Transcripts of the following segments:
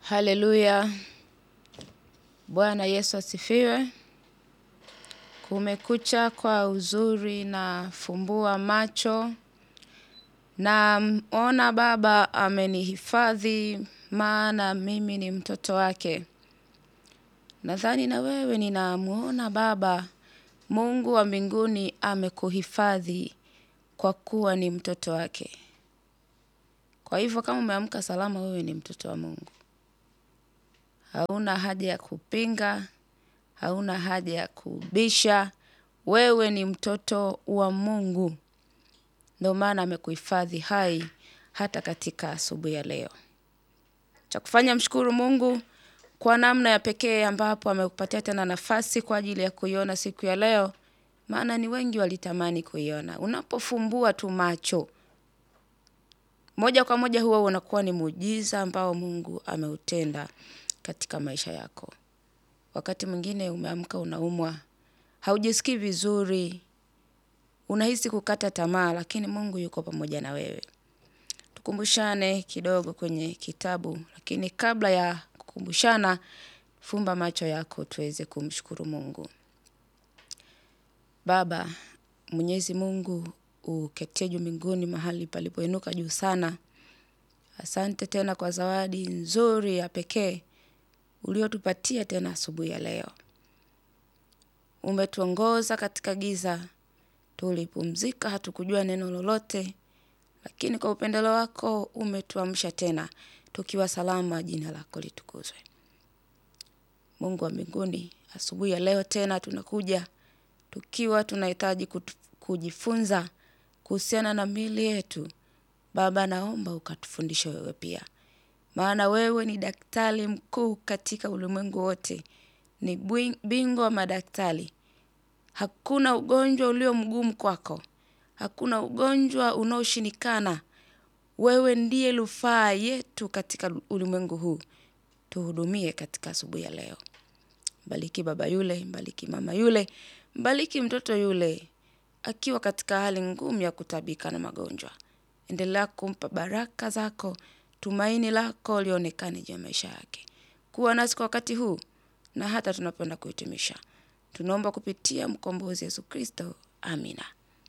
Haleluya. Bwana Yesu asifiwe. Kumekucha kwa uzuri na fumbua macho. Na ona baba amenihifadhi maana mimi ni mtoto wake. Nadhani na wewe ninamuona baba Mungu wa mbinguni amekuhifadhi kwa kuwa ni mtoto wake. Kwa hivyo kama umeamka salama wewe ni mtoto wa Mungu. Hauna haja ya kupinga, hauna haja ya kubisha, wewe ni mtoto wa Mungu. Ndio maana amekuhifadhi hai hata katika asubuhi ya leo. Cha kufanya mshukuru Mungu kwa namna ya pekee ambapo amekupatia tena nafasi kwa ajili ya kuiona siku ya leo, maana ni wengi walitamani kuiona. Unapofumbua tu macho, moja kwa moja huwa unakuwa ni muujiza ambao Mungu ameutenda katika maisha yako. Wakati mwingine umeamka unaumwa, haujisikii vizuri, unahisi kukata tamaa, lakini Mungu yuko pamoja na wewe. Tukumbushane kidogo kwenye kitabu, lakini kabla ya kukumbushana, fumba macho yako tuweze kumshukuru Mungu. Baba, Mwenyezi Mungu, uketie juu mbinguni mahali palipoinuka juu sana. Asante tena kwa zawadi nzuri ya pekee uliotupatia tena asubuhi ya leo. Umetuongoza katika giza, tulipumzika, hatukujua neno lolote, lakini kwa upendeleo wako umetuamsha tena, tukiwa salama, jina lako litukuzwe. Mungu wa mbinguni, asubuhi ya leo tena tunakuja, tukiwa tunahitaji kutu- kujifunza kuhusiana na miili yetu. Baba, naomba ukatufundishe wewe pia, maana wewe ni daktari mkuu katika ulimwengu wote, ni bwi- bingwa wa madaktari. Hakuna ugonjwa ulio mgumu kwako, hakuna ugonjwa unaoshindikana. Wewe ndiye rufaa yetu katika ulimwengu huu. Tuhudumie katika asubuhi ya leo. Mbariki baba yule, mbariki mama yule, mbariki mtoto yule akiwa katika hali ngumu ya kutabika na magonjwa. Endelea kumpa baraka zako, tumaini lako lionekane juu ya maisha yake. Kuwa nasi kwa wakati huu na hata tunapoenda kuhitimisha. Tunaomba kupitia mkombozi Yesu Kristo. Amina.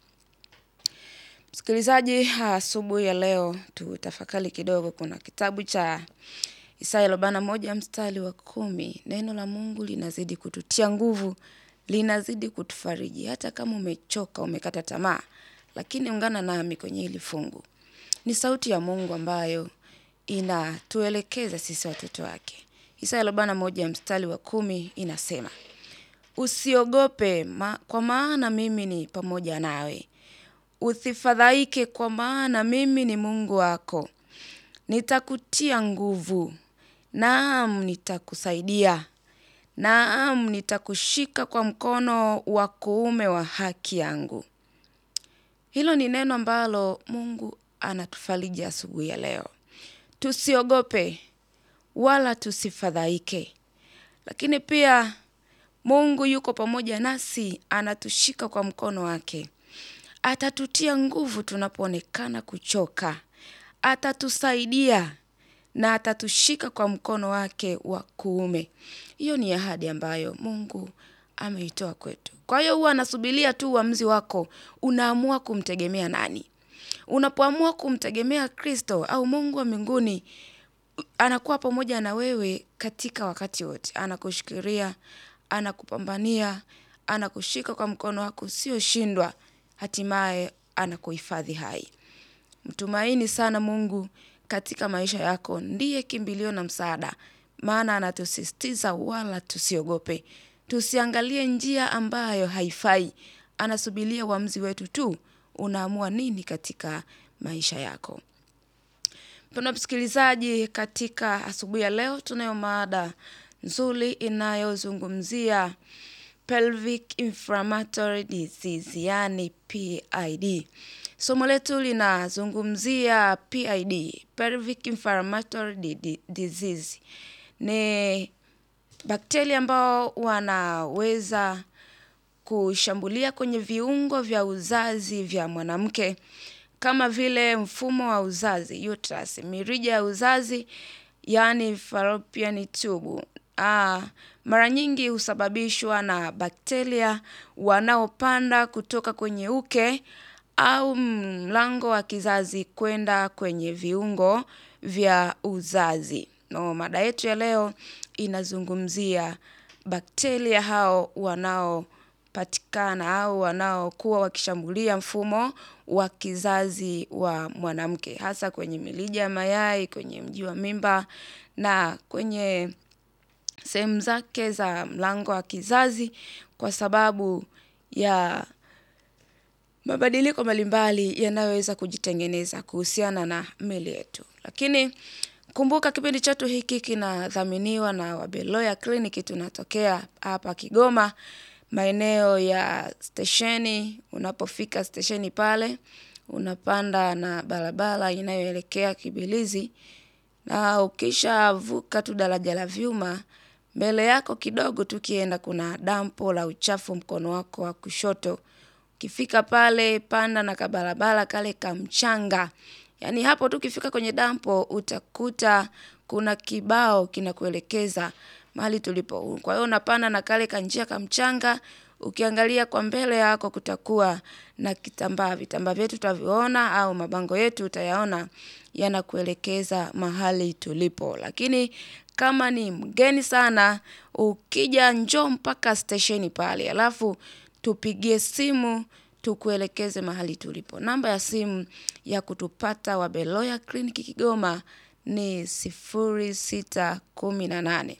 Msikilizaji, asubuhi ya leo tutafakari kidogo. Kuna kitabu cha Isaya arobaini na moja mstari wa kumi. Neno la Mungu linazidi kututia nguvu, linazidi kutufariji. Hata kama umechoka, umekata tamaa, lakini ungana nami kwenye hili fungu. Ni sauti ya Mungu ambayo inatuelekeza sisi watoto wake. Isaya arobaini na moja mstari wa kumi inasema Usiogope ma, kwa maana mimi ni pamoja nawe. Usifadhaike kwa maana mimi ni Mungu wako. Nitakutia nguvu. Naam, nitakusaidia. Naam, nitakushika kwa mkono wa kuume wa haki yangu. Hilo ni neno ambalo Mungu anatufariji asubuhi ya leo. Tusiogope wala tusifadhaike. Lakini pia Mungu yuko pamoja nasi, anatushika kwa mkono wake. Atatutia nguvu tunapoonekana kuchoka. Atatusaidia na atatushika kwa mkono wake wa kuume. Hiyo ni ahadi ambayo Mungu ameitoa kwetu. Kwa hiyo huwa anasubiria tu uamuzi wako, unaamua kumtegemea nani? Unapoamua kumtegemea Kristo au Mungu wa mbinguni, anakuwa pamoja na wewe katika wakati wote. Anakushikilia, anakupambania, anakushika kwa mkono wako usioshindwa, hatimaye anakuhifadhi hai. Mtumaini sana Mungu katika maisha yako, ndiye kimbilio na msaada, maana anatusisitiza wala tusiogope. Tusiangalie njia ambayo haifai, anasubiria uamuzi wetu tu, unaamua nini katika maisha yako. Mpendwa msikilizaji, katika asubuhi ya leo tunayo mada nzuri inayozungumzia pelvic inflammatory disease, yani PID. Somo letu linazungumzia PID, pelvic inflammatory di- di- disease. Ni bakteria ambao wanaweza kushambulia kwenye viungo vya uzazi vya mwanamke kama vile mfumo wa uzazi uterus, mirija ya uzazi yaani fallopian tube. Ah, mara nyingi husababishwa na bakteria wanaopanda kutoka kwenye uke au mlango wa kizazi kwenda kwenye viungo vya uzazi. No, mada yetu ya leo inazungumzia bakteria hao wanaopatikana au wanaokuwa wakishambulia mfumo wa kizazi wa mwanamke. Hasa kwenye milija ya mayai, kwenye mji wa mimba na kwenye sehemu zake za mlango wa kizazi kwa sababu ya mabadiliko mbalimbali yanayoweza kujitengeneza kuhusiana na miili yetu. Lakini kumbuka kipindi chetu hiki kinadhaminiwa na Wabeloya Clinic tunatokea hapa Kigoma maeneo ya stesheni. Unapofika stesheni pale, unapanda na barabara inayoelekea Kibilizi na ukishavuka tu daraja la vyuma, mbele yako kidogo tukienda kuna dampo la uchafu mkono wako wa kushoto. Ukifika pale panda na kabarabara kale kamchanga. Yaani hapo tu ukifika kwenye dampo utakuta kuna kibao kinakuelekeza mahali tulipo. Kwa hiyo unapanda na kale kanjia kamchanga, ukiangalia kwa mbele yako kutakuwa na kitambaa. Vitambaa vyetu utaviona au mabango yetu utayaona yanakuelekeza mahali tulipo. Lakini kama ni mgeni sana, ukija njoo mpaka stesheni pale. Alafu tupigie simu tukuelekeze mahali tulipo. Namba ya simu ya kutupata Wabeloya Clinic Kigoma ni 0618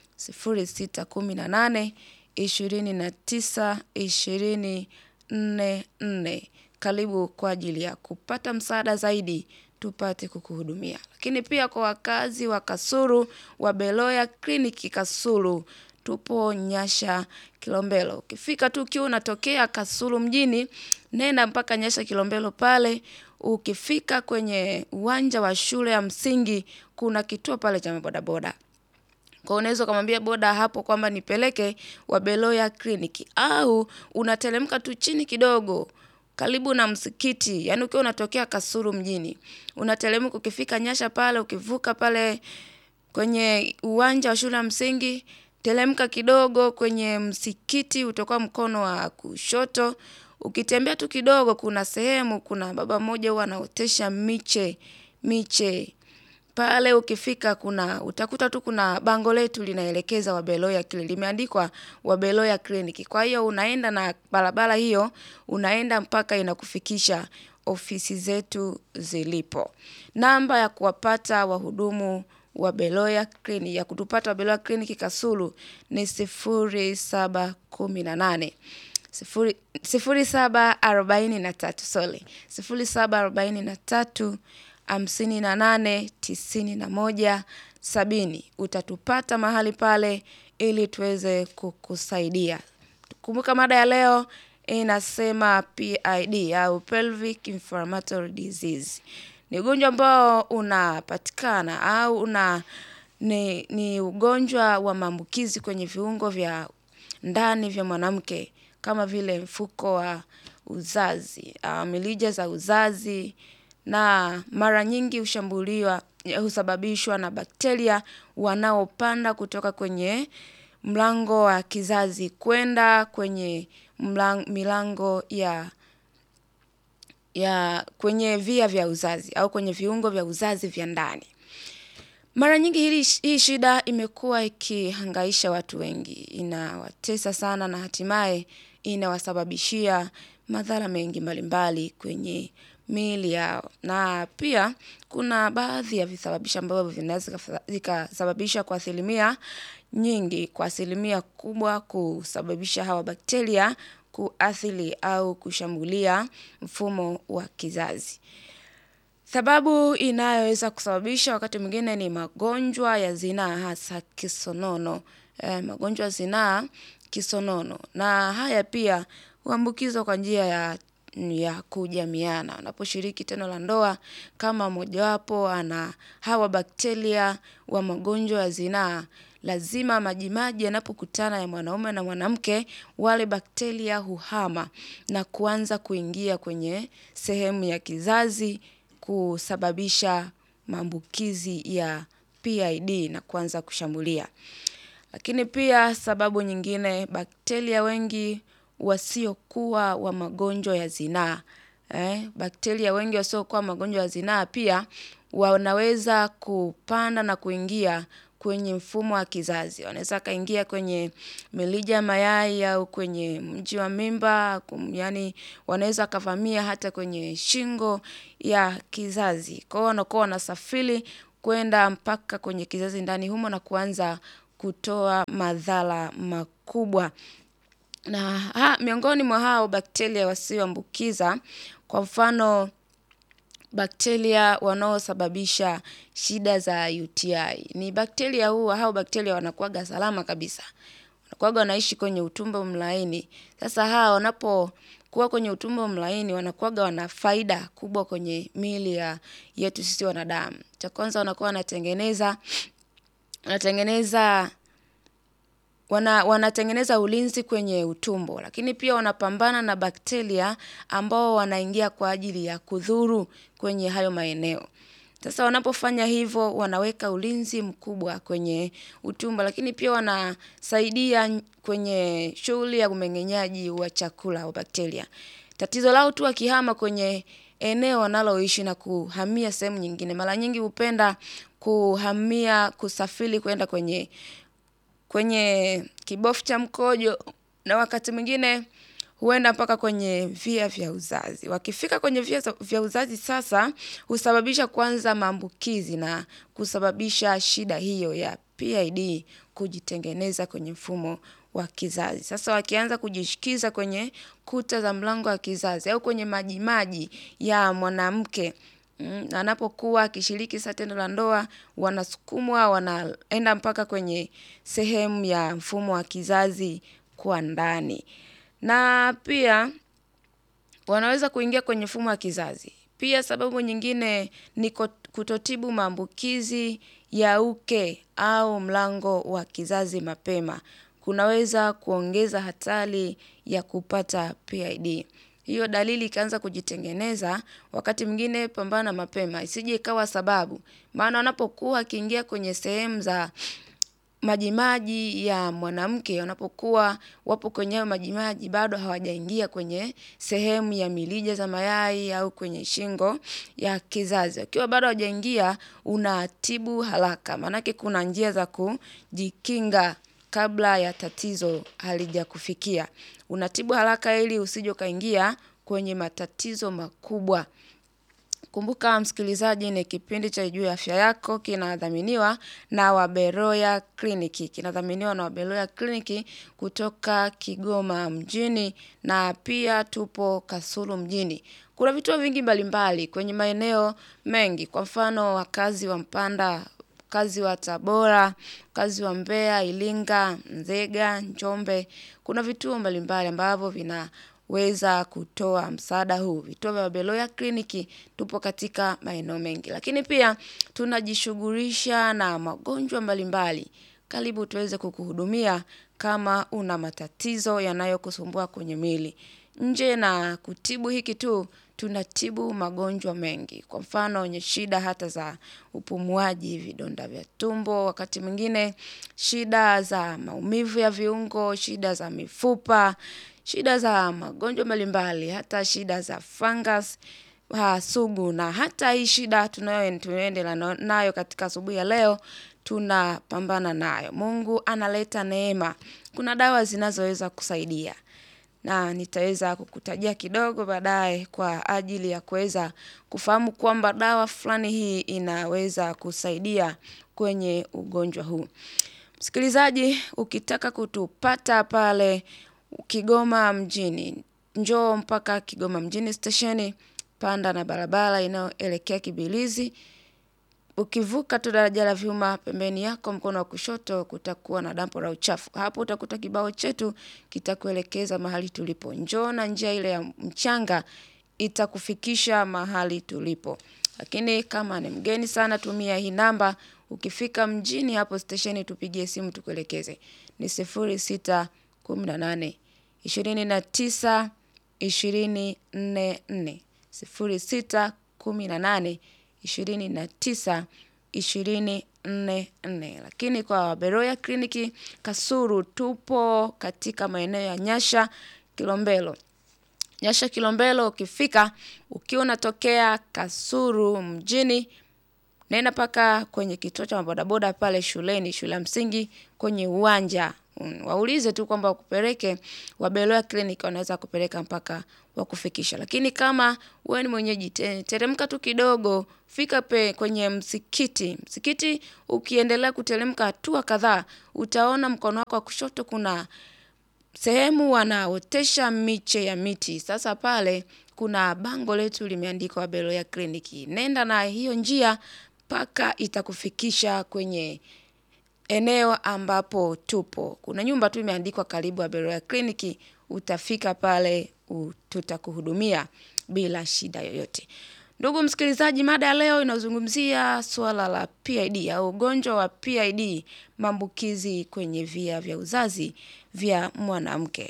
0618 29 20 44. Karibu kwa ajili ya kupata msaada zaidi tupate kukuhudumia. Lakini pia kwa wakazi wa Kasulu Wabeloya Clinic Kasulu tupo Nyasha Kilombero. Ukifika tu ukiwa unatokea Kasulu mjini, nenda mpaka Nyasha Kilombero pale. Ukifika kwenye uwanja wa shule ya msingi, kuna kituo pale cha mabodaboda. Kwa unaweza ukamwambia boda hapo kwamba nipeleke Wabeloya Clinic au unateremka tu chini kidogo karibu na msikiti. Yaani ukiwa unatokea Kasulu mjini. Unateremka ukifika Nyasha pale, ukivuka pale kwenye uwanja wa shule ya msingi, teremka kidogo kwenye msikiti utakuwa mkono wa kushoto. Ukitembea tu kidogo kuna sehemu kuna baba mmoja huwa anaotesha miche, miche. Pale ukifika kuna utakuta tu kuna bango letu linaelekeza Wabeloya Clinic. Limeandikwa Wabeloya Clinic. Kwa hiyo unaenda na barabara hiyo, unaenda mpaka inakufikisha ofisi zetu zilipo. Namba ya kuwapata wahudumu Wabeloya Clinic, ya kutupata Wabeloya Clinic Kasulu ni 0718. Sifuri, sifuri saba arobaini na tatu, sorry. Sifuri saba arobaini na tatu, hamsini na nane, tisini na moja, sabini. Utatupata mahali pale ili tuweze kukusaidia. Kumbuka mada ya leo inasema PID au pelvic inflammatory disease. Ni ugonjwa ambao unapatikana au una ni, ni ugonjwa wa maambukizi kwenye viungo vya ndani vya mwanamke kama vile mfuko wa uzazi, uh, milija za uzazi na mara nyingi hushambuliwa husababishwa na bakteria wanaopanda kutoka kwenye mlango wa kizazi kwenda kwenye mlang, milango ya ya kwenye via vya uzazi au kwenye viungo vya uzazi vya ndani. Mara nyingi hili, hii shida imekuwa ikihangaisha watu wengi, inawatesa sana na hatimaye inawasababishia madhara mengi mbalimbali kwenye miili yao. Na pia kuna baadhi ya visababishi ambavyo vinaweza vikasababisha kwa asilimia nyingi, kwa asilimia kubwa kusababisha hawa bakteria kuathiri au kushambulia mfumo wa kizazi. Sababu inayoweza kusababisha wakati mwingine ni magonjwa ya zinaa hasa kisonono. Eh, magonjwa ya zinaa kisonono. Na haya pia huambukizwa kwa njia ya ya kujamiana. Unaposhiriki tendo la ndoa kama mojawapo ana hawa bakteria wa magonjwa ya zinaa lazima majimaji yanapokutana ya mwanaume na mwanamke wale bakteria huhama na kuanza kuingia kwenye sehemu ya kizazi kusababisha maambukizi ya PID na kuanza kushambulia. Lakini pia sababu nyingine bakteria wengi wasiokuwa wa magonjwa ya zinaa. Eh, bakteria wengi wasiokuwa magonjwa ya zinaa pia wanaweza kupanda na kuingia kwenye mfumo wa kizazi. Wanaweza kaingia kwenye mirija ya mayai au kwenye mji wa mimba, yaani wanaweza kavamia hata kwenye shingo ya kizazi. Kwa hiyo wanakuwa wanasafiri kwenda mpaka kwenye kizazi ndani humo na kuanza kutoa madhara makubwa. Na ha, miongoni mwa hao bakteria wasioambukiza kwa mfano bakteria wanaosababisha shida za UTI. Ni bakteria huwa hao bakteria wanakuwaga salama kabisa. Wanakuwaga wanaishi kwenye utumbo mlaini. Sasa hao wanapokuwa kwenye utumbo mlaini wanakuwaga wana faida kubwa kwenye miili ya yetu sisi wanadamu. Cha kwanza wanakuwa wanatengeneza wanatengeneza wana, wanatengeneza ulinzi kwenye utumbo, lakini pia wanapambana na bakteria ambao wanaingia kwa ajili ya kudhuru kwenye hayo maeneo. Sasa wanapofanya hivyo wanaweka ulinzi mkubwa kwenye utumbo, lakini pia wanasaidia kwenye shughuli ya umeng'enyaji wa chakula wa bakteria. Tatizo lao tu wakihama kwenye eneo wanaloishi na kuhamia sehemu nyingine. Mara nyingi hupenda kuhamia kusafiri kwenda kwenye kwenye kibofu cha mkojo na wakati mwingine huenda mpaka kwenye via vya uzazi. Wakifika kwenye via vya uzazi sasa husababisha kwanza maambukizi na kusababisha shida hiyo ya PID kujitengeneza kwenye mfumo wa kizazi. Sasa wakianza kujishikiza kwenye kuta za mlango wa kizazi au kwenye majimaji ya mwanamke mm, anapokuwa akishiriki sasa tendo la ndoa wanasukumwa wanaenda mpaka kwenye sehemu ya mfumo wa kizazi kwa ndani. Na pia wanaweza kuingia kwenye mfumo wa kizazi. Pia sababu nyingine ni kutotibu maambukizi ya uke au mlango wa kizazi mapema. Kunaweza kuongeza hatari ya kupata PID. Hiyo dalili ikaanza kujitengeneza wakati mwingine pambana mapema. Isije ikawa sababu. Maana wanapokuwa akiingia kwenye sehemu za majimaji ya mwanamke wanapokuwa wapo kwenye hayo majimaji bado hawajaingia kwenye sehemu ya mirija za mayai au kwenye shingo ya kizazi. Wakiwa bado hawajaingia unatibu haraka. Maanake kuna njia za kujikinga kabla ya tatizo halijakufikia. Unatibu haraka ili usije ukaingia kwenye matatizo makubwa. Kumbuka msikilizaji ni kipindi cha juu ya afya yako kinadhaminiwa na Waberoya Kliniki. Kinadhaminiwa na Waberoya Kliniki kutoka Kigoma mjini na pia tupo Kasulu mjini. Kuna vituo vingi mbalimbali kwenye maeneo mengi kwa mfano wakazi wa Mpanda, wakazi wa Tabora, wakazi wa Mbeya, Iringa, Nzega, Njombe. Kuna vituo mbalimbali ambavyo vinaweza kutoa msaada huu. Vituo vya Beloya Kliniki tupo katika maeneo mengi. Lakini pia tunajishughulisha na magonjwa mbalimbali. Karibu tuweze kukuhudumia kama una matatizo yanayokusumbua kwenye mwili. Nje na kutibu hiki tu tunatibu magonjwa mengi. Kwa mfano wenye shida hata za upumuaji, vidonda vya tumbo, wakati mwingine shida za maumivu ya viungo, shida za mifupa, shida za magonjwa mbalimbali, hata shida za fungus, sugu na hata hii shida tunayoendelea nayo katika asubuhi ya leo tunapambana nayo. Mungu analeta neema. Kuna dawa zinazoweza kusaidia. Na nitaweza kukutajia kidogo baadaye kwa ajili ya kuweza kufahamu kwamba dawa fulani hii inaweza kusaidia kwenye ugonjwa huu. Msikilizaji, ukitaka kutupata pale Kigoma mjini, njoo mpaka Kigoma mjini stesheni, panda na barabara inayoelekea Kibilizi. Ukivuka tu daraja la vyuma pembeni yako mkono wa kushoto kutakuwa na dampo la uchafu. Hapo utakuta kibao chetu kitakuelekeza mahali tulipo. Njoo na njia ile ya mchanga itakufikisha mahali tulipo. Lakini kama ni mgeni sana tumia hii namba, ukifika mjini hapo stesheni tupigie simu tukuelekeze. Ni sifuri sita kumi na nane, ishirini na tisa, ishirini nne nne. Sifuri sita kumi na nane, ishirini na tisa, ishirini 44. Lakini kwa Beroya kliniki Kasuru tupo katika maeneo ya Nyasha Kilombero. Nyasha Kilombero ukifika ukiwa unatokea Kasuru mjini nenda mpaka kwenye kituo cha mabodaboda pale shuleni, shule ya msingi kwenye uwanja. Mm, Waulize tu kwamba wakupeleke Wabeloya Clinic wanaweza kupeleka mpaka wakufikisha. Lakini kama wewe ni mwenyeji te- teremka tu kidogo, fika pe kwenye msikiti. Msikiti ukiendelea kuteremka hatua kadhaa, utaona mkono wako wa kushoto kuna sehemu wanaotesha miche ya miti. Sasa pale kuna bango letu limeandikwa Beloya Kliniki. Nenda na hiyo njia mpaka itakufikisha kwenye eneo ambapo tupo. Kuna nyumba tu imeandikwa karibu ya Beroya Kliniki, utafika pale u- tutakuhudumia bila shida yoyote. Ndugu msikilizaji, mada ya leo inazungumzia suala la PID au ugonjwa wa PID, maambukizi kwenye via vya uzazi vya mwanamke.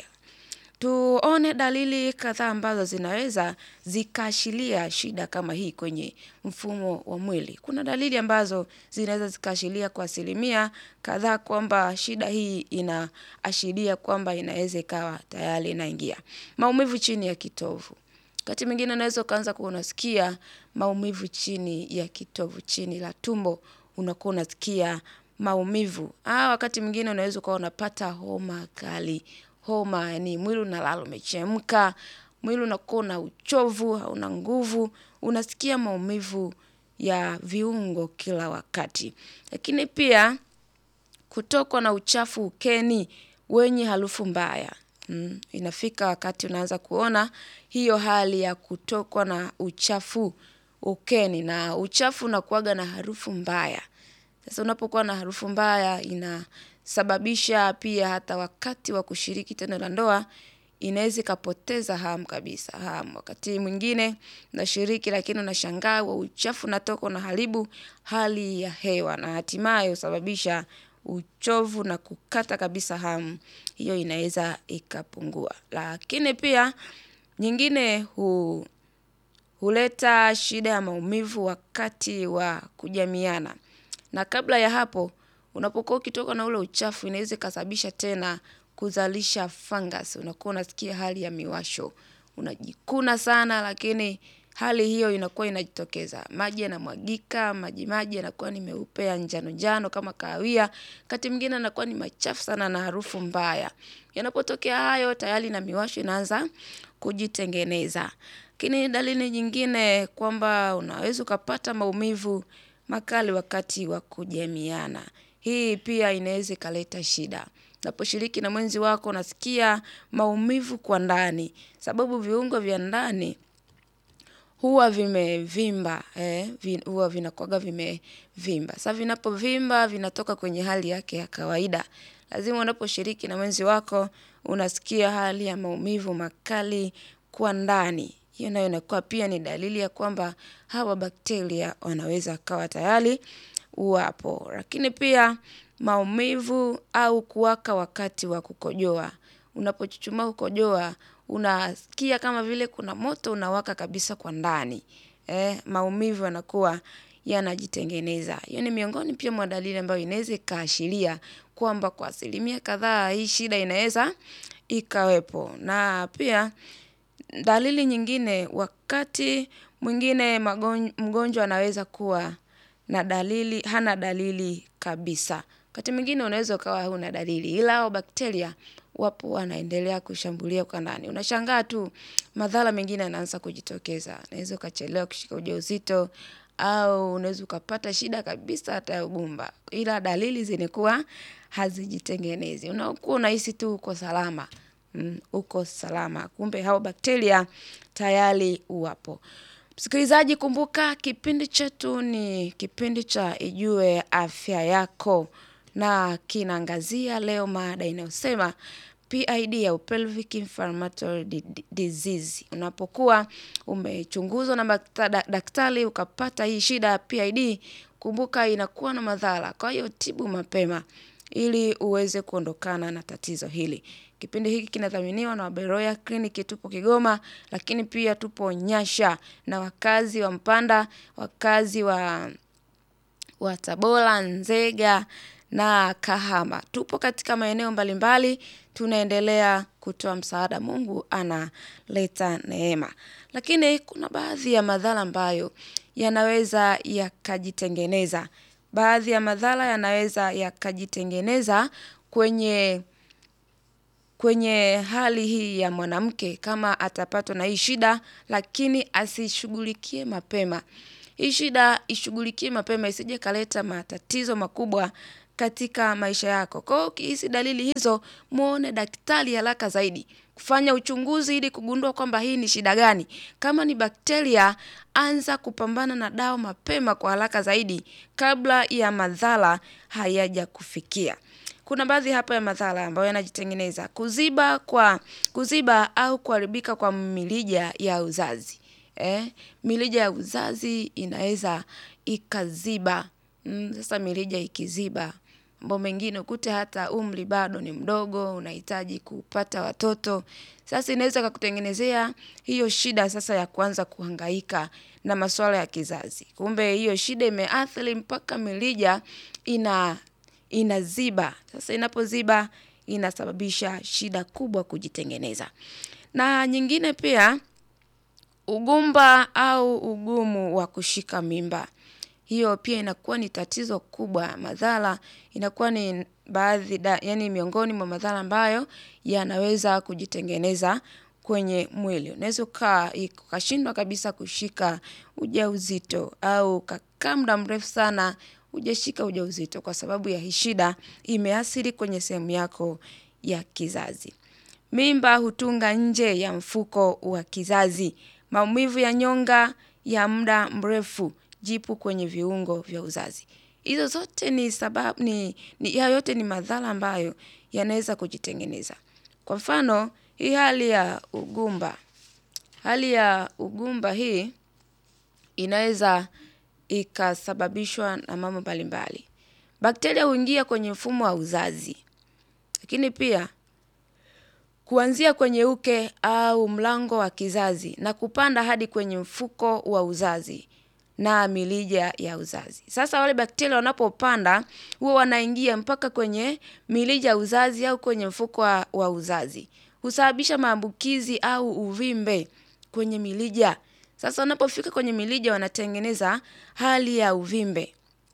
Tuone dalili kadhaa ambazo zinaweza zikaashiria shida kama hii kwenye mfumo wa mwili. Kuna dalili ambazo zinaweza zikaashiria kwa asilimia kadhaa kwamba shida hii inaashiria kwamba inaweza ikawa tayari inaingia. Maumivu chini ya kitovu. Wakati mwingine unaweza ukaanza kuwa unasikia maumivu chini ya kitovu, chini la tumbo, unakuwa unasikia maumivu. Ah, wakati mwingine unaweza ukawa unapata homa kali. Homa, yani mwili unalala umechemka, mwili unakuwa na uchovu, hauna nguvu, unasikia maumivu ya viungo kila wakati. Lakini pia kutokwa na uchafu ukeni wenye harufu mbaya. Mm, inafika wakati unaanza kuona hiyo hali ya kutokwa na uchafu ukeni na uchafu unakuwaga na harufu mbaya. Sasa unapokuwa na harufu mbaya inasababisha pia hata wakati wa kushiriki tendo la ndoa inaweza ikapoteza hamu kabisa hamu. Wakati mwingine unashiriki lakini unashangaa huo uchafu unatoka unaharibu hali ya hewa na hatimaye husababisha uchovu na kukata kabisa hamu. Hiyo inaweza ikapungua. Lakini pia nyingine hu huleta shida ya maumivu wakati wa kujamiana. Na kabla ya hapo, unapokuwa ukitoka na ule uchafu inaweza ikasababisha tena kuzalisha fungus. Unakuwa unasikia hali ya miwasho. Unajikuna sana lakini hali hiyo inakuwa inajitokeza. Maji yanamwagika, maji maji yanakuwa ni meupe ya njano njano kama kahawia. Wakati mwingine yanakuwa ni machafu sana na harufu mbaya. Yanapotokea hayo tayari na miwasho inaanza kujitengeneza. Lakini dalili nyingine kwamba unaweza ukapata maumivu makali wakati wa kujamiana. Hii pia inaweza ikaleta shida. Unaposhiriki na mwenzi wako unasikia maumivu kwa ndani. Sababu viungo vya ndani huwa vimevimba, eh, vi, huwa vinakuwaga vimevimba. Sasa vinapovimba vinatoka kwenye hali yake ya kawaida. Lazima unaposhiriki na mwenzi wako unasikia hali ya maumivu makali kwa ndani. Hiyo nayo inakuwa pia ni dalili ya kwamba hawa bakteria wanaweza wakawa tayari wapo. Lakini pia maumivu au kuwaka wakati wa kukojoa. Unapochuchumaa kukojoa, unasikia kama vile kuna moto unawaka kabisa kwa ndani. Eh, maumivu yanakuwa yanajitengeneza. Hiyo ni miongoni pia mwa dalili ambayo inaweza ikaashiria kwamba kwa asilimia kadhaa hii shida inaweza ikawepo. Na pia dalili nyingine wakati mwingine magon- mgonjwa anaweza kuwa na dalili, hana dalili kabisa. Wakati mwingine unaweza ukawa huna dalili ila hao bakteria wapo wanaendelea kushambulia kwa ndani. Unashangaa tu madhara mengine yanaanza kujitokeza. Unaweza ukachelewa kushika ujauzito au unaweza ukapata shida kabisa hata ya ugumba. Ila dalili zinakuwa hazijitengenezi. Unakuwa unahisi tu uko salama. Mm, uko salama. Kumbe hao bakteria tayari wapo. Msikilizaji kumbuka kipindi chetu ni kipindi cha Ijue Afya Yako na kinaangazia leo mada inayosema PID au pelvic inflammatory di- di- disease. Unapokuwa umechunguzwa na bakta- da- daktari ukapata hii shida ya PID, kumbuka inakuwa na madhara. Kwa hiyo tibu mapema ili uweze kuondokana na tatizo hili. Kipindi hiki kinadhaminiwa na Beroya Clinic tupo Kigoma, lakini pia tupo Nyasha na wakazi wa Mpanda, wakazi wa wa Tabora, Nzega na Kahama. Tupo katika maeneo mbalimbali, tunaendelea kutoa msaada. Mungu analeta neema. Lakini kuna baadhi ya madhara ambayo yanaweza yakajitengeneza. Baadhi ya madhara yanaweza yakajitengeneza kwenye kwenye hali hii ya mwanamke kama atapatwa na hii shida lakini asishughulikie mapema. Hii shida ishughulikie mapema isije kaleta matatizo makubwa katika maisha yako. Kwa hiyo ukihisi dalili hizo muone daktari haraka zaidi. Kufanya uchunguzi ili kugundua kwamba hii ni shida gani. Kama ni bakteria anza kupambana na dawa mapema kwa haraka zaidi kabla ya madhara hayajakufikia. Kuna baadhi hapa ya madhara ambayo yanajitengeneza. Kuziba kwa kuziba au kuharibika kwa mirija ya uzazi. Eh, mirija ya uzazi inaweza ikaziba. Mm, sasa mirija ikiziba. Mambo mengine ukute hata umri bado ni mdogo, unahitaji kupata watoto. Sasa inaweza ikakutengenezea hiyo shida sasa ya kuanza kuhangaika na masuala ya kizazi. Kumbe hiyo shida imeathiri mpaka mirija ina inaziba. Sasa inapoziba inasababisha shida kubwa kujitengeneza. Na nyingine pia ugumba au ugumu wa kushika mimba. Hiyo pia inakuwa ni tatizo kubwa. Madhara inakuwa ni baadhi yaani miongoni mwa madhara ambayo yanaweza kujitengeneza kwenye mwili. Unaweza ukashindwa kabisa kushika ujauzito au ukakaa muda mrefu sana hujashika ujauzito kwa sababu ya hii shida imeathiri kwenye sehemu yako ya kizazi. Mimba hutunga nje ya mfuko wa kizazi. Maumivu ya nyonga ya muda mrefu jipu kwenye viungo vya uzazi. Hizo zote ni sababu ni hayo yote ni madhara ambayo yanaweza kujitengeneza. Kwa mfano hii hali ya ugumba. Hali ya ugumba hii inaweza ikasababishwa na mambo mbalimbali. Bakteria huingia kwenye mfumo wa uzazi. Lakini pia kuanzia kwenye uke au mlango wa kizazi na kupanda hadi kwenye mfuko wa uzazi na mirija ya uzazi. Sasa wale bakteria wanapopanda huwa wanaingia mpaka kwenye mirija ya uzazi au kwenye mfuko wa uzazi. Husababisha maambukizi au uvimbe kwenye mirija. Sasa wanapofika kwenye mirija wanatengeneza hali ya uvimbe.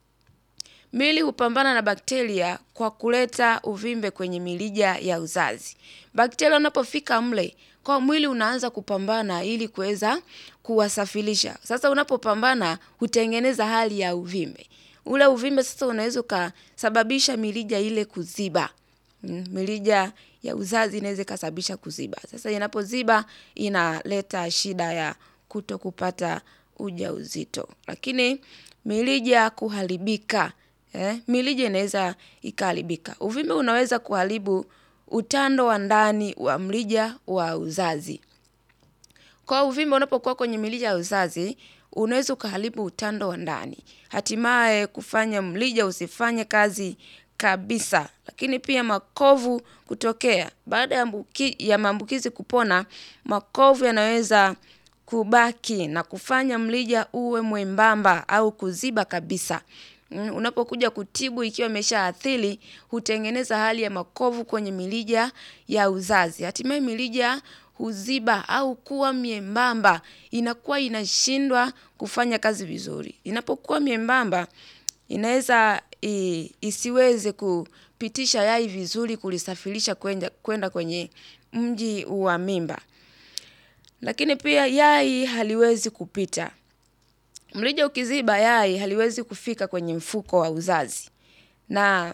Mwili hupambana na bakteria kwa kuleta uvimbe kwenye mirija ya uzazi. Bakteria wanapofika mle kwa mwili unaanza kupambana ili kuweza kuwasafirisha. Sasa unapopambana hutengeneza hali ya uvimbe. Ule uvimbe sasa unaweza ukasababisha mirija ile kuziba. Mirija ya uzazi inaweza ikasababisha kuziba. Sasa inapoziba inaleta shida ya kutokupata ujauzito. Lakini mirija kuharibika. Mirija inaweza ikaharibika. Uvimbe unaweza kuharibu utando wa ndani wa mrija wa uzazi. Kwa uvimbe unapokuwa kwenye mirija ya uzazi, unaweza ukaharibu utando wa ndani. Hatimaye kufanya mrija usifanye kazi kabisa. Lakini pia makovu kutokea. Baada ya maambukizi kupona, makovu yanaweza kubaki na kufanya mrija uwe mwembamba au kuziba kabisa. Unapokuja kutibu ikiwa imeshaathiri, hutengeneza hali ya makovu kwenye mirija ya uzazi. Hatimaye mirija huziba au kuwa miembamba. Inakuwa inashindwa kufanya kazi vizuri. Inapokuwa miembamba, inaweza isiweze kupitisha yai vizuri kulisafirisha kwenda kwenye mji wa mimba. Lakini pia yai haliwezi kupita. Mrija ukiziba yai haliwezi kufika kwenye mfuko wa uzazi. Na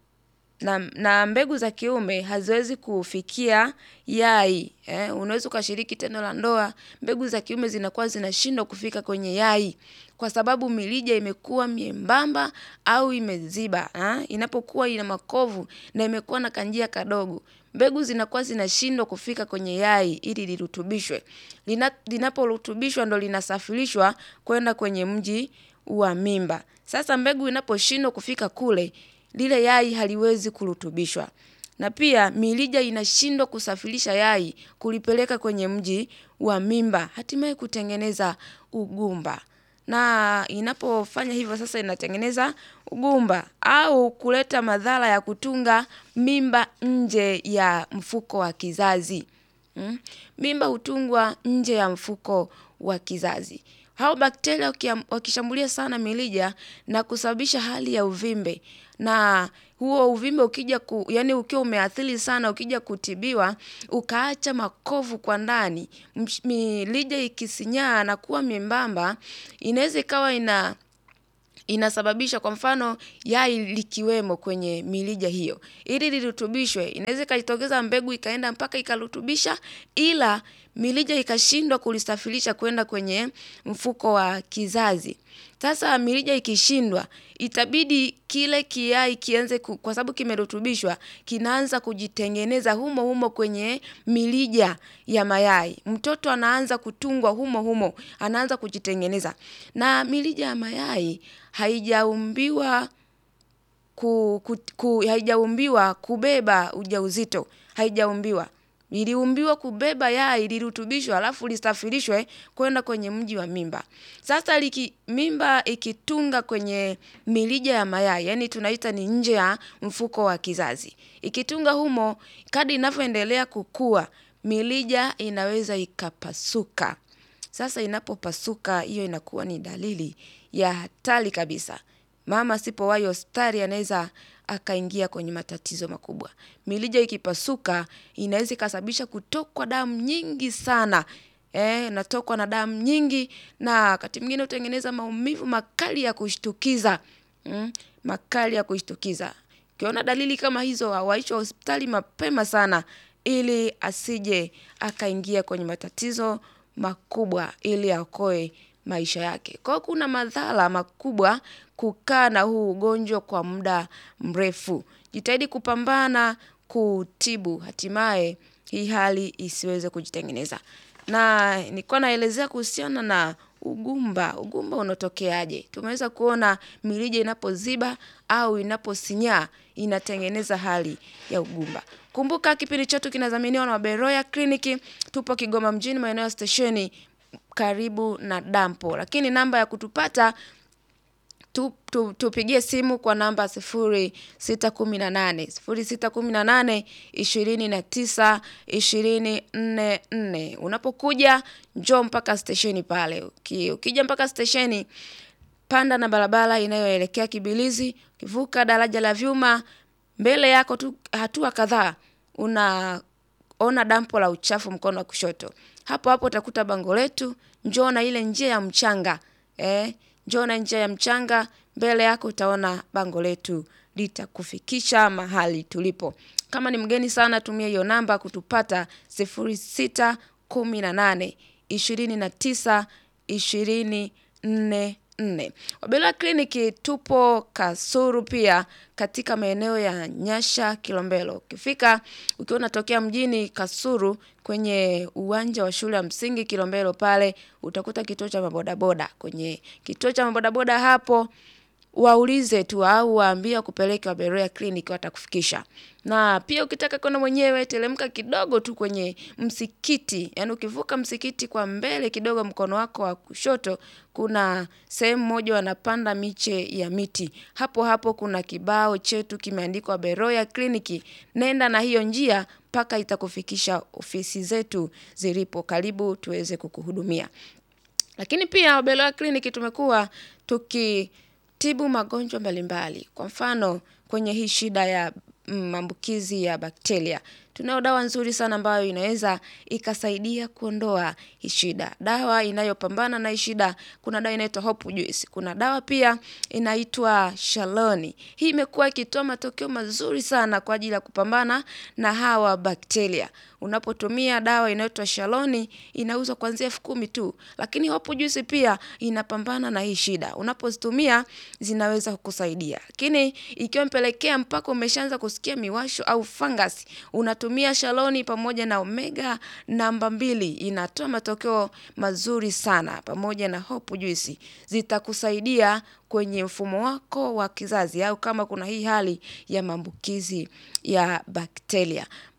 na mbegu za kiume haziwezi kufikia yai. Unaweza ukashiriki tendo la ndoa, mbegu za kiume zinakuwa zinashindwa kufika kwenye yai. Kwa sababu mirija imekuwa miembamba au imeziba. Inapokuwa ina makovu na imekuwa na kanjia kadogo. Mbegu zinakuwa zinashindwa kufika kwenye yai ili lirutubishwe. Linaporutubishwa ndo linasafirishwa kwenda kwenye mji wa mimba. Sasa mbegu inaposhindwa kufika kule, lile yai haliwezi kurutubishwa. Na pia mirija inashindwa kusafirisha yai kulipeleka kwenye mji wa mimba. Hatimaye kutengeneza ugumba. na inapofanya hivyo sasa inatengeneza ugumba au kuleta madhara ya kutunga mimba nje ya mfuko wa kizazi. Mm? Mimba hutungwa nje ya mfuko wa kizazi. Hao bakteria wakia- wakishambulia sana milija na kusababisha hali ya uvimbe na huo uvimbe ukija ku, yani ukiwa umeathiri sana ukija kutibiwa ukaacha makovu kwa ndani msh- milija ikisinyaa na kuwa membamba inaweza ikawa ina inasababisha kwa mfano yai likiwemo kwenye milija hiyo ili lirutubishwe inaweza ikajitokeza mbegu ikaenda mpaka ikarutubisha ila milija ikashindwa kulisafirisha kwenda kwenye mfuko wa kizazi sasa milija ikishindwa itabidi kile kiai kianze ku, kwa sababu kimerutubishwa kinaanza kujitengeneza humo humo kwenye milija ya mayai mtoto anaanza kutungwa humo humo anaanza kujitengeneza na milija ya mayai haijaumbiwa ku, ku, ku, haijaumbiwa kubeba ujauzito haijaumbiwa iliumbiwa kubeba yai lirutubishwa alafu lisafirishwe kwenda kwenye mji wa mimba sasa liki, mimba ikitunga kwenye milija ya mayai yani tunaita ni nje ya mfuko wa kizazi ikitunga humo kadi inavyoendelea kukua milija inaweza ikapasuka sasa inapopasuka hiyo inakuwa ni dalili ya hatari kabisa mama asipowahi hospitali anaweza akaingia kwenye matatizo makubwa. Milija ikipasuka inaweza ikasababisha kutokwa damu nyingi sana. Eh, natokwa na damu nyingi na wakati mwingine hutengeneza maumivu makali ya kushtukiza. Mm, makali ya kushtukiza. Ukiona dalili kama hizo awaishwe hospitali mapema sana ili asije akaingia kwenye matatizo makubwa ili aokoe maisha yake. Kwa hiyo kuna madhara makubwa kukaa na huu ugonjwa kwa muda mrefu. Jitahidi kupambana kutibu hatimaye hii hali isiweze kujitengeneza. Na nilikuwa naelezea kuhusiana na ugumba. Ugumba unatokeaje? Tumeweza kuona mirija inapoziba au inaposinyaa inatengeneza hali ya ugumba. Kumbuka kipindi chetu kinadhaminiwa na Beroya Kliniki. Tupo Kigoma mjini maeneo ya stesheni karibu na dampo. Lakini namba ya kutupata tu, tu, tupigie simu kwa namba sifuri sita kumi na nane sifuri sita kumi na nane ishirini na tisa ishirini nne nne unapokuja njoo mpaka stesheni pale Uki, ukija mpaka stesheni panda na barabara inayoelekea kibilizi ukivuka daraja la vyuma mbele yako tu hatua kadhaa unaona dampo la uchafu mkono wa kushoto hapo hapo utakuta bango letu njoo na ile njia ya mchanga eh, njoo na njia ya mchanga mbele yako utaona bango letu litakufikisha mahali tulipo kama ni mgeni sana tumia hiyo namba kutupata sifuri sita kumi na nane ishirini na tisa ishirini nne nne wabela kliniki tupo kasuru pia katika maeneo ya nyasha kilombelo ukifika ukiwa unatokea mjini kasuru kwenye uwanja wa shule ya msingi kilombelo pale utakuta kituo cha mabodaboda kwenye kituo cha mabodaboda hapo waulize tu au waambie kupeleka Beroya Clinic watakufikisha. Na pia ukitaka kwenda mwenyewe telemka kidogo tu kwenye msikiti. Yaani ukivuka msikiti kwa mbele kidogo mkono wako wa kushoto kuna sehemu moja wanapanda miche ya miti. Hapo hapo kuna kibao chetu kimeandikwa Beroya Clinic. Nenda na hiyo njia mpaka itakufikisha ofisi zetu zilipo. Karibu tuweze kukuhudumia. Lakini pia Beroya Clinic tumekuwa tuki tibu magonjwa mbalimbali. Kwa mfano kwenye hii shida ya maambukizi ya bakteria. Tunayo dawa nzuri sana ambayo inaweza ikasaidia kuondoa hii shida. Dawa inayopambana na hii shida, kuna dawa inaitwa Hope Juice. Kuna dawa pia inaitwa Shaloni. Hii imekuwa ikitoa matokeo mazuri sana kwa ajili ya kupambana na hawa bakteria. Unapotumia dawa inaitwa Shaloni inauzwa kuanzia elfu kumi tu. Lakini Hope Juice pia inapambana na hii shida. Unapozitumia zinaweza kukusaidia. Lakini ikiwa mpelekea mpaka umeshaanza kusikia miwasho au fungus, unatumia Shaloni pamoja na Omega namba mbili. Inatoa matokeo mazuri sana pamoja na Hope Juice. Zitakusaidia kwenye mfumo wako wa kizazi au kama kuna hii hali ya maambukizi ya bakteria.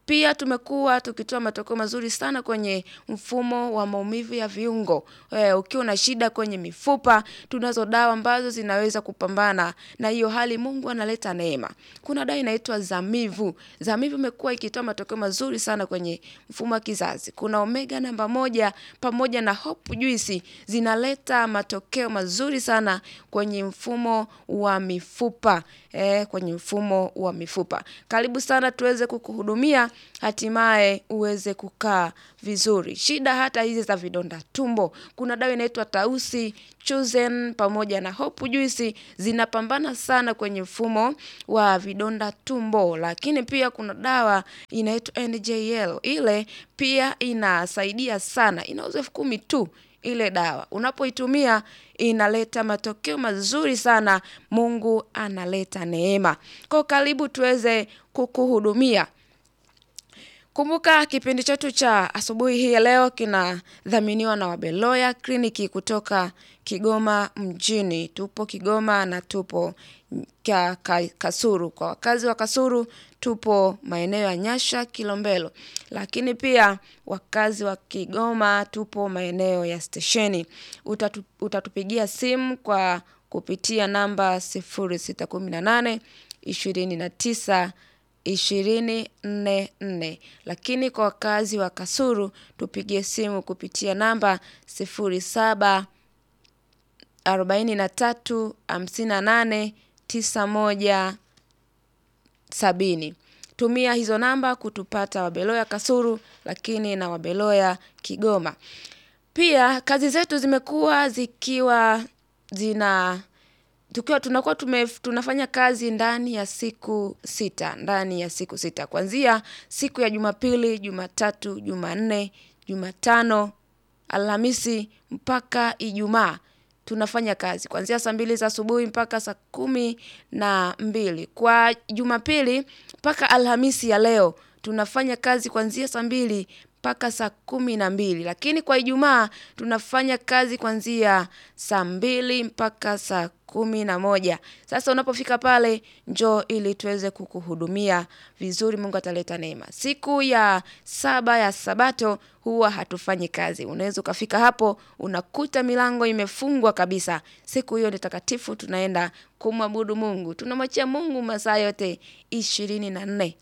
Pia tumekuwa tukitoa matokeo mazuri sana kwenye mfumo wa maumivu ya viungo. E, ukiwa na shida kwenye mifupa, tunazo dawa ambazo zinaweza kupambana na hiyo hali. Mungu analeta neema. Kuna dawa inaitwa Zamivu. Zamivu imekuwa ikitoa matokeo mazuri sana kwenye mfumo wa kizazi. Kuna omega namba moja pamoja na hope juice zinaleta matokeo mazuri sana kwenye mfumo wa mifupa. E, kwenye mfumo wa mifupa. Karibu sana tuweze kukuhudumia hatimaye uweze kukaa vizuri. Shida hata hizi za vidonda tumbo. Kuna dawa inaitwa Tausi, Chosen pamoja na Hope Juice zinapambana sana kwenye mfumo wa vidonda tumbo. Lakini pia kuna dawa inaitwa NJL. Ile pia inasaidia sana. Inauzwa elfu kumi tu ile dawa. Unapoitumia inaleta matokeo mazuri sana. Mungu analeta neema. Kwa karibu tuweze kukuhudumia. Kumbuka kipindi chetu cha asubuhi hii ya leo kinadhaminiwa na Wabeloya kliniki kutoka Kigoma mjini. Tupo Kigoma na tupo ka, ka, Kasuru. Kwa wakazi wa Kasuru tupo maeneo ya Nyasha Kilombero. Lakini pia wakazi wa Kigoma tupo maeneo ya stesheni. Utatu, utatupigia simu kwa kupitia namba 0618 29 ishirini nne nne. Lakini kwa wakazi wa Kasuru tupigie simu kupitia namba sifuri saba arobaini na tatu hamsini na nane tisa moja sabini. Tumia hizo namba kutupata Wabeloya Kasuru, lakini na Wabeloya Kigoma. Pia kazi zetu zimekuwa zikiwa zina tukiwa tunakuwa tume, tunafanya kazi ndani ya siku sita ndani ya siku sita kuanzia siku ya Jumapili, Jumatatu, Jumanne, Jumatano, Alhamisi mpaka Ijumaa tunafanya kazi kuanzia saa mbili za asubuhi mpaka saa kumi na mbili. Kwa Jumapili mpaka Alhamisi ya leo tunafanya kazi kuanzia saa mbili mpaka saa kumi na mbili, lakini kwa Ijumaa tunafanya kazi kuanzia saa mbili mpaka saa kumi na moja. Sasa unapofika pale njoo ili tuweze kukuhudumia vizuri. Mungu ataleta neema. Siku ya saba ya Sabato huwa hatufanyi kazi. Unaweza ukafika hapo unakuta milango imefungwa kabisa. Siku hiyo ni takatifu, tunaenda kumwabudu Mungu. Tunamwachia Mungu masaa yote ishirini na nne.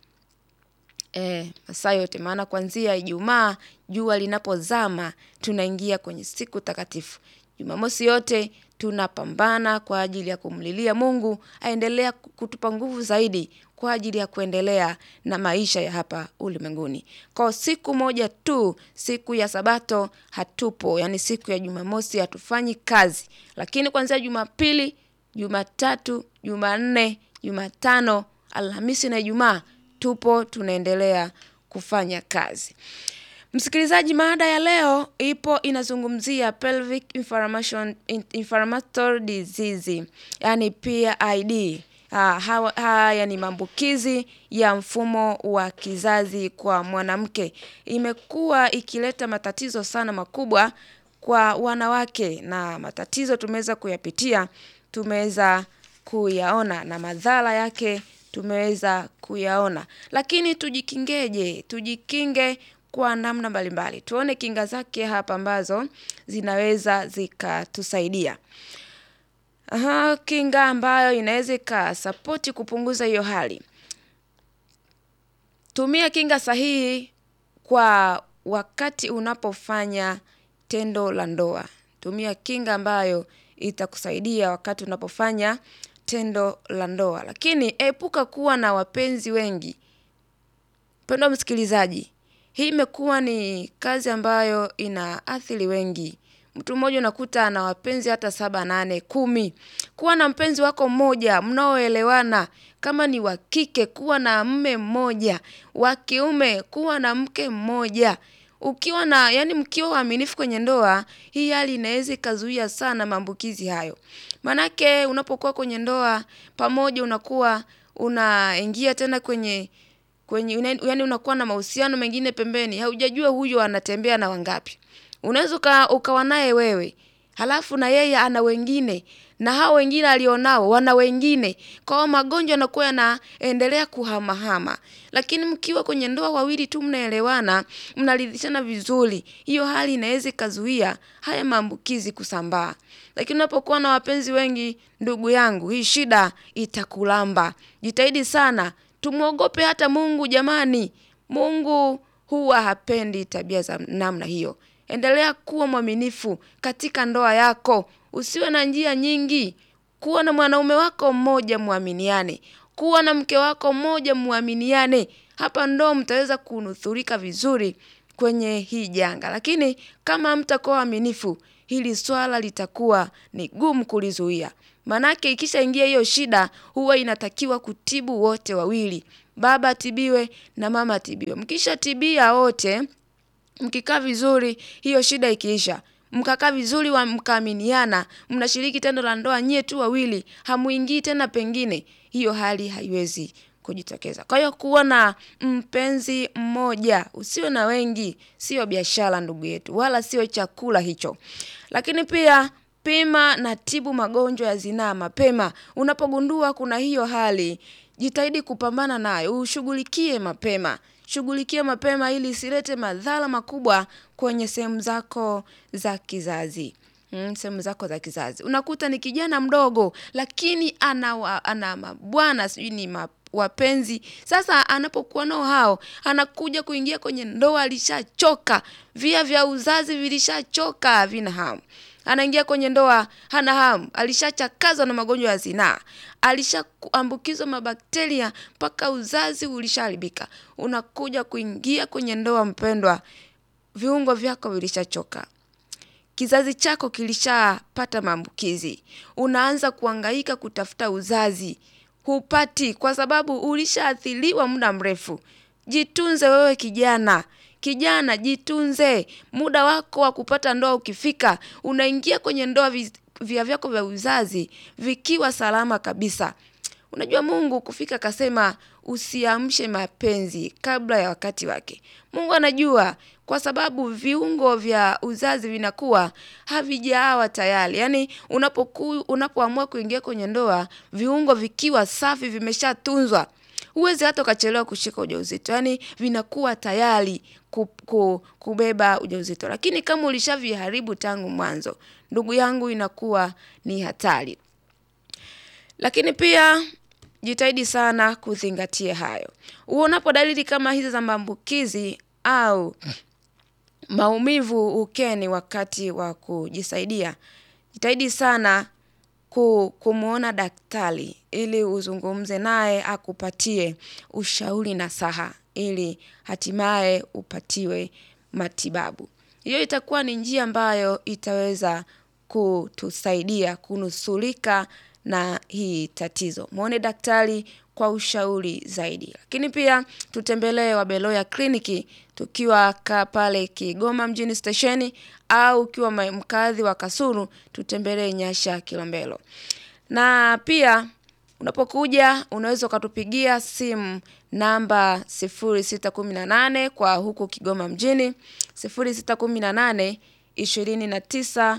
E, masaa yote maana kuanzia Ijumaa jua linapozama tunaingia kwenye siku takatifu. Jumamosi yote tunapambana kwa ajili ya kumlilia Mungu aendelea kutupa nguvu zaidi kwa ajili ya kuendelea na maisha ya hapa ulimwenguni. Kwa siku moja tu, siku ya Sabato hatupo, yani siku ya Jumamosi hatufanyi kazi, lakini kuanzia Jumapili, Jumatatu, Jumanne, Jumatano, Alhamisi na Ijumaa tupo tunaendelea kufanya kazi. Msikilizaji, mada ya leo ipo inazungumzia pelvic inflammation inflammatory disease, yani PID. Haya ni maambukizi ya mfumo wa kizazi kwa mwanamke. Imekuwa ikileta matatizo sana makubwa kwa wanawake, na matatizo tumeweza kuyapitia, tumeweza kuyaona na madhara yake tumeweza kuyaona, lakini tujikingeje? Tujikinge kwa namna mbalimbali. Tuone kinga zake hapa ambazo zinaweza zikatusaidia. Aha, kinga ambayo inaweza ikasapoti kupunguza hiyo hali. Tumia kinga sahihi kwa wakati unapofanya tendo la ndoa. Tumia kinga ambayo itakusaidia wakati unapofanya tendo la ndoa, lakini epuka kuwa na wapenzi wengi. Mpendwa msikilizaji, hii imekuwa ni kazi ambayo inaathiri wengi. Mtu mmoja unakuta ana wapenzi hata saba, nane, kumi. Kuwa na mpenzi wako mmoja mnaoelewana. Kama ni wa kike, kuwa na mme mmoja. Wa kiume, kuwa na mke mmoja. Ukiwa na yani, mkiwa waaminifu kwenye ndoa, hii hali inaweza ikazuia sana maambukizi hayo. Manake unapokuwa kwenye ndoa pamoja, unakuwa unaingia tena kwenye kwenye yani, unakuwa na mahusiano mengine pembeni, haujajua huyo anatembea na wangapi. Unaweza ukawa naye wewe halafu na yeye ana wengine na hao wengine alionao wana wengine, kwa hiyo magonjwa yanakuwa yanaendelea kuhamahama. Lakini mkiwa kwenye ndoa wawili tu mnaelewana, mnaridhishana vizuri, hiyo hali inaweza ikazuia haya maambukizi kusambaa. Lakini unapokuwa na wapenzi wengi, ndugu yangu, hii shida itakulamba. Jitahidi sana, tumwogope hata Mungu jamani. Mungu huwa hapendi tabia za namna hiyo. Endelea kuwa mwaminifu katika ndoa yako, usiwe na njia nyingi. Kuwa na mwanaume wako mmoja muaminiane, kuwa na mke wako mmoja muaminiane. Hapa ndo mtaweza kunusurika vizuri kwenye hii janga. Lakini kama hamtakuwa waaminifu, hili swala litakuwa ni gumu kulizuia. Manake ikishaingia hiyo shida, huwa inatakiwa kutibu wote wawili, baba atibiwe na mama atibiwe. Mkishatibia wote, mkikaa vizuri, hiyo shida ikiisha, mkakaa vizuri wa mkaaminiana, mnashiriki tendo la ndoa nyie tu wawili, hamuingii tena pengine, hiyo hali haiwezi kujitokeza. Kwa hiyo kuwa na mpenzi mmoja, usiwe na wengi, sio biashara ndugu yetu, wala sio chakula hicho. Lakini pia pima na tibu magonjwa ya zinaa mapema. Unapogundua kuna hiyo hali, jitahidi kupambana nayo, ushughulikie mapema. Shughulikia mapema ili isilete madhara makubwa kwenye sehemu zako za kizazi. Mm, sehemu zako za kizazi. Unakuta ni kijana mdogo lakini ana wa, ana mabwana sijui ni ma, wapenzi. Sasa anapokuwa nao hao, anakuja kuingia kwenye ndoa alishachoka. Via vya uzazi vilishachoka havina hamu. Anaingia kwenye ndoa hana hamu, alishachakazwa na magonjwa ya zinaa, alishaambukizwa mabakteria mpaka uzazi ulishaharibika. Unakuja kuingia kwenye ndoa mpendwa, viungo vyako vilishachoka, kizazi chako kilishapata maambukizi, unaanza kuhangaika kutafuta uzazi, hupati kwa sababu ulishaathiriwa muda mrefu. Jitunze wewe kijana, kijana jitunze. Muda wako wa kupata ndoa ukifika, unaingia kwenye ndoa vi- via vyako vya uzazi vikiwa salama kabisa. Unajua Mungu kufika akasema usiamshe mapenzi kabla ya wakati wake. Mungu anajua kwa sababu viungo vya uzazi vinakuwa havijaawa tayari. Yaani unapoku, unapoamua kuingia kwenye ndoa, viungo vikiwa safi vimeshatunzwa. Huwezi hata ukachelewa kushika ujauzito. Yaani vinakuwa tayari ku, ku, kubeba ujauzito. Lakini kama ulishaviharibu tangu mwanzo, ndugu yangu inakuwa ni hatari. Lakini pia jitahidi sana kuzingatia hayo. Uonapo dalili kama hizi za maambukizi au maumivu ukeni wakati wa kujisaidia, jitahidi sana ku, kumwona daktari ili uzungumze naye akupatie ushauri nasaha ili hatimaye upatiwe matibabu. Hiyo itakuwa ni njia ambayo itaweza kutusaidia kunusurika na hii tatizo. Mwone daktari kwa ushauri zaidi. Lakini pia tutembelee Wabeloya kliniki tukiwa ka pale Kigoma mjini stesheni au ukiwa ma- mkazi wa Kasulu tutembelee Nyasha Kilombero. Na pia unapokuja unaweza ukatupigia simu namba 0618 kwa huku Kigoma mjini 0618 29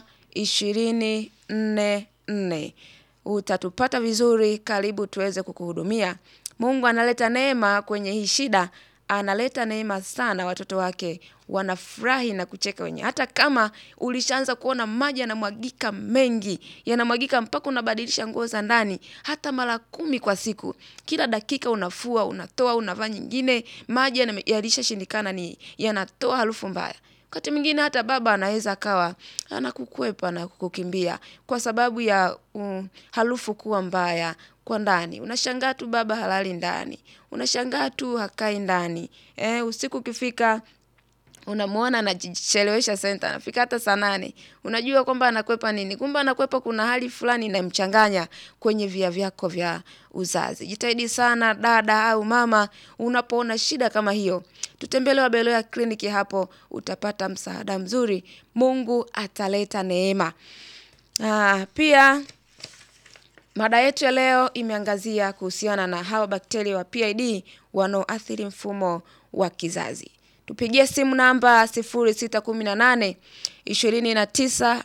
244 utatupata vizuri, karibu tuweze kukuhudumia. Mungu analeta neema kwenye hii shida, analeta neema sana, watoto wake wanafurahi na kucheka wenyewe. Hata kama ulishaanza kuona maji yanamwagika mengi, yanamwagika mpaka unabadilisha nguo za ndani hata mara kumi kwa siku, kila dakika unafua, unatoa, unavaa nyingine, maji yana- yalishashindikana, ni yanatoa harufu mbaya. Wakati mwingine hata baba anaweza akawa anakukwepa na kukukimbia kwa sababu ya um, harufu kuwa mbaya kwa ndani. Unashangaa tu baba halali ndani, unashangaa tu hakai ndani. Eh, usiku ukifika unamwona anajichelewesha senta, anafika hata saa nane. Unajua kwamba anakwepa nini? Kumbe anakwepa kuna hali fulani inamchanganya kwenye via vyako vya uzazi. Jitahidi sana dada au mama, unapoona shida kama hiyo, tutembelee Wabeloya kliniki, hapo utapata msaada mzuri. Mungu ataleta neema. Ah, pia Mada yetu ya leo imeangazia kuhusiana na hawa bakteria wa PID wanaoathiri mfumo wa kizazi. Tupigie simu namba 0618 29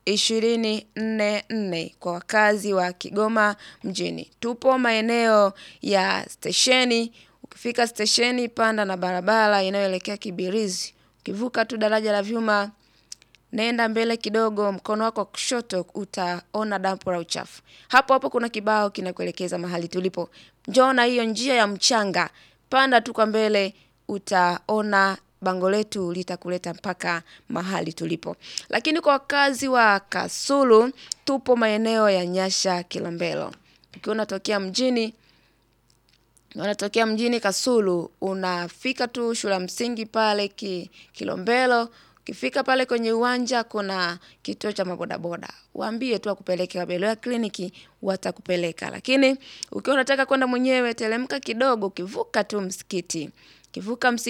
ishirini nne nne kwa wakazi wa Kigoma mjini. Tupo maeneo ya stesheni. Ukifika stesheni, panda na barabara inayoelekea Kibirizi. Ukivuka tu daraja la vyuma, nenda mbele kidogo, mkono wako wa kushoto utaona dampo la uchafu. Hapo hapo kuna kibao kinakuelekeza mahali tulipo. Njoo na hiyo njia ya mchanga, panda tu kwa mbele, utaona bango letu litakuleta mpaka mahali tulipo. Lakini kwa wakazi wa Kasulu, tupo maeneo ya Nyasha Kilombero. Ukiwa unatokea mjini, unatokea mjini Kasulu, unafika tu shule ya msingi pale ki, Kilombero. Ukifika pale kwenye uwanja kuna kituo cha mabodaboda. Waambie tu wakupeleke Wabeloya kliniki watakupeleka. Lakini ukiwa unataka kwenda mwenyewe teremka kidogo ukivuka tu msikiti. Ukivuka msikiti